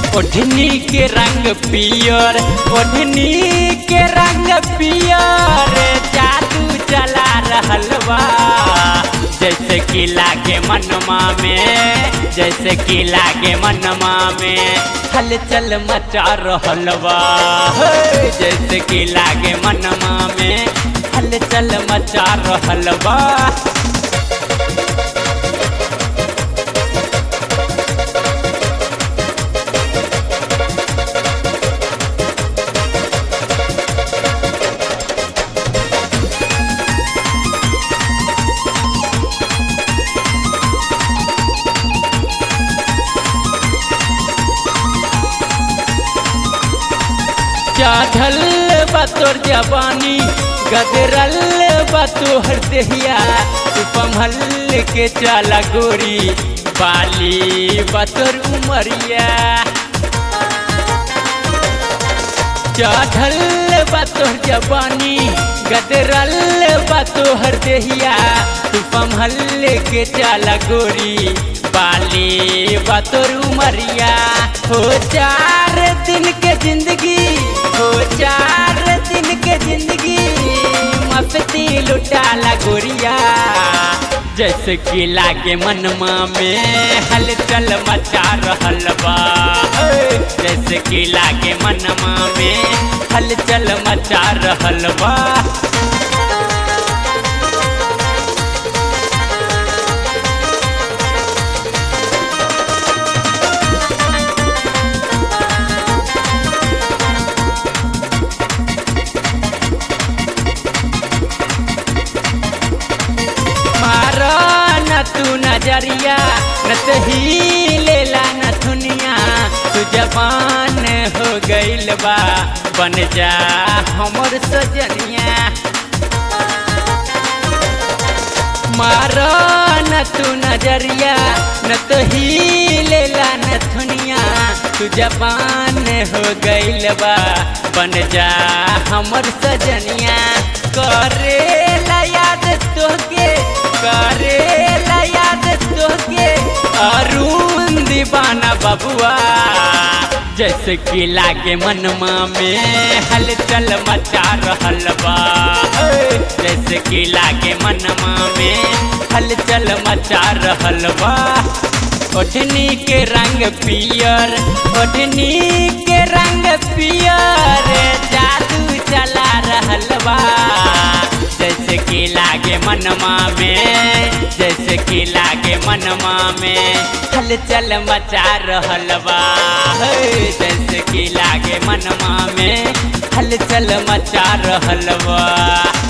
ओढ़नी के रंग पियर ओढ़नी के रंग पियर जादू चला रहल बा जैसे कि लागे मनमा में जैसे कि लागे मनमा में हलचल मचा रहल बा हे, जैसे कि लागे मनमा में हलचल मचा रहल बा चढ़ल बतोर जवानी गदरल बतोहर देहिया तू पमहल के चला गोरी बाली बतोर उमरिया चढ़ल बतोहर जवानी गदरल बतोहर देहिया तू पमहल के चला गोरी बाली बतोर उमरिया हो चार दिन के जिंदगी हो चार दिन के जिंदगी मस्ती लुटाला गोरिया जैसे कि लागे मनमा में हलचल मचा रहल बा हे, जैसे कि लागे मनमा में हलचल मचा रहल बा मारा न तू नजरिया न तही लेला न दुनिया तू जवान हो गइल बा बन जा हमर सजनिया मारा न तू नजरिया न तही लेला न दुनिया तू जवान हो गइल बा बन जा हमर सजनिया करे ला याद तोहके करे ला याद तोहके अरुण दीवाना बबुआ जैसे कि लागे मनमा में हलचल मचा रहल बा हे, जैसे कि लागे मनमा में हलचल मचा रहल बा ओढ़नी के रंग पियर ओढ़नी के रंग पियर जादू चला रहल बा जैसे कि लागे मनमा में जैसे कि लागे मनमा में हलचल मचा रहल बा हे, जैसे कि लागे मनमा में हलचल मचा रहल बा